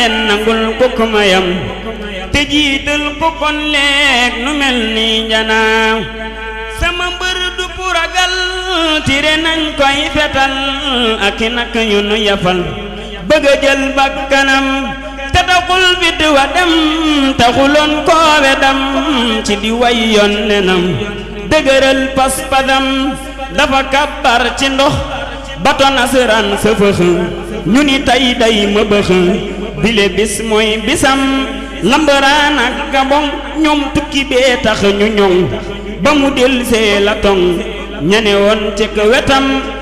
leen nangul ko ko mayam te jiital ko kon leeg nu mel ni njanaaw sama mbër du puragal tire nañ koy fetal ak i nak yu nu yafal bëgg a jël bakkanam te taxul fit wa dem taxuloon koowe dam ci di way yoon nenam dëgëral pas-pasam dafa kabbar ci ndox bato nasaraan sa fëx ñu ni tey day ma bëx bile bis mooy bisam lambaraan ak gabon ñoom tukki bee tax ñu ñoŋ ba mu del see la tong ñane woon ci wetam